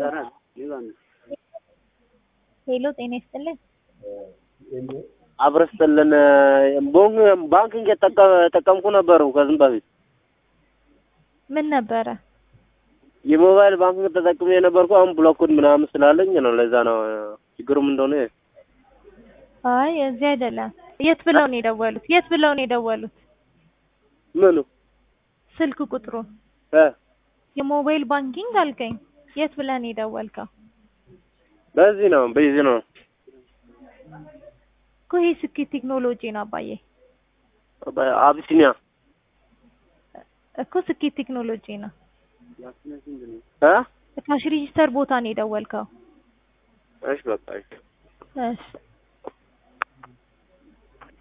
ሄሎ ጤና ይስጥልኝ። አብረስጥልን ባንኪንግ የጠቀምኩ ነበሩ ከዚህም በፊት ምን ነበረ? የሞባይል ባንኪንግ ተጠቅሜ የነበርኩ አሁን ብሎኩን ምናምን ስላለኝ ነው። ለዛ ነው ችግሩም እንደሆነ አይ እዚህ አይደለም። የት ብለው ነው የደወሉት? የት ብለው ነው የደወሉት? ምኑ ስልክ ቁጥሩ እ የሞባይል ባንኪንግ አልከኝ። የት ብለህ ነው የደወልከው? በዚህ ነው በዚህ ነው እኮ ይሄ ስኬት ቴክኖሎጂ ነው አባዬ። አቢሲኒያ እኮ ስኬት ቴክኖሎጂ ነው። እ ካሽ ሬጂስተር ቦታ ነው የደወልከው። እሺ በቃ እሺ እሺ